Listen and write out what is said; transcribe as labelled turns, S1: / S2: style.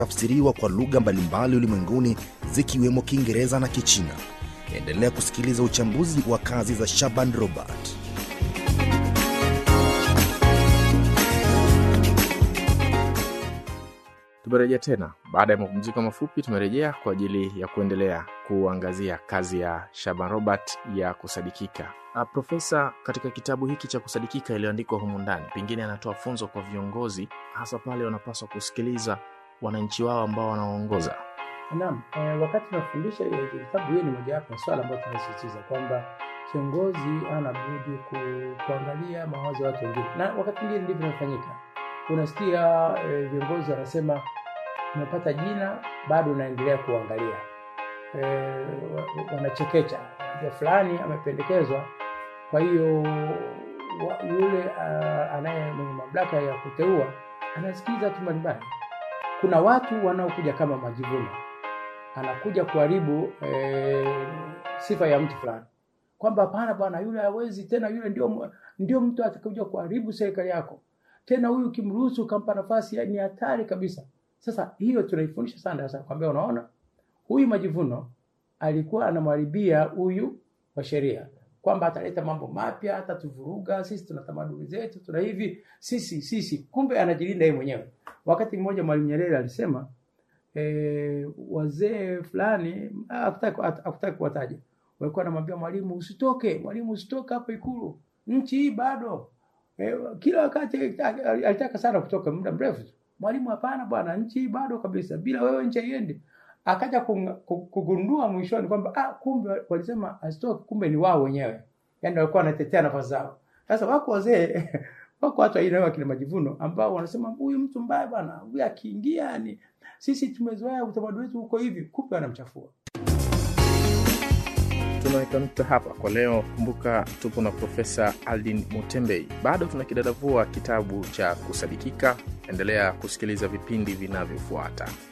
S1: tafsiriwa kwa lugha mbalimbali ulimwenguni zikiwemo Kiingereza na Kichina. Endelea kusikiliza uchambuzi wa kazi za Shaban Robert.
S2: Tumerejea tena baada ya mapumziko mafupi. Tumerejea kwa ajili ya kuendelea kuangazia kazi ya Shaban Robert ya kusadikika. Uh, Profesa, katika kitabu hiki cha kusadikika iliyoandikwa humu ndani, pengine anatoa funzo kwa viongozi, hasa pale wanapaswa kusikiliza wananchi wao ambao wanaoongoza.
S3: Naam, eh, wakati tunafundisha ile kitabu, hiyo ni mojawapo ya swala ambayo tunasisitiza kwamba kiongozi ana budi ku, kuangalia mawazo ya watu wengine, na wakati mwingine ndivyo inafanyika. Unasikia eh, viongozi wanasema umepata jina, bado unaendelea kuangalia eh, wa- wanachekecha, unajua fulani amependekezwa, kwa hiyo wa- yule uh, anaye mwenye mamlaka ya kuteua anasikiliza tu mbalimbali. Kuna watu wanaokuja kama majivuno, anakuja kuharibu eh, sifa ya mtu fulani, kwamba hapana bwana, yule hawezi tena, yule ndio ndio mtu atakakuja kuharibu serikali yako tena, huyu ukimruhusu ukampa nafasi ni hatari kabisa. Sasa hiyo tunaifundisha sana sasa, kwambia unaona, huyu majivuno alikuwa anamharibia huyu wa sheria kwamba ataleta mambo mapya, atatuvuruga sisi, tuna tamaduni zetu, tuna hivi sisi sisi, kumbe anajilinda yeye mwenyewe. Wakati mmoja Mwalimu Nyerere alisema e, wazee fulani hakutaki hakutaki kuwataja, walikuwa wanamwambia Mwalimu, usitoke Mwalimu, usitoke hapo Ikulu, nchi hii bado e, kila wakati alitaka- alitaka sana kutoka muda mrefu tu. Mwalimu, hapana bwana, nchi hii bado kabisa, bila wewe nchi haiendi. Akaja kunga- ku- kugundua mwishoni kwamba ah, kumbe walisema asitoke, kumbe ni wao wenyewe, yaani walikuwa wanatetea nafasi zao. Sasa wako wazee wako watu aina hiyo kina majivuno ambao wanasema huyu mtu mbaya bwana, huyu akiingia ni sisi tumezoea utamaduni wetu huko hivi, kumbe wanamchafua.
S2: tunaweka nukta hapa kwa leo. Kumbuka tupo na Profesa Aldin Mutembei, bado tunakidadavua kitabu cha kusadikika. Endelea kusikiliza vipindi vinavyofuata.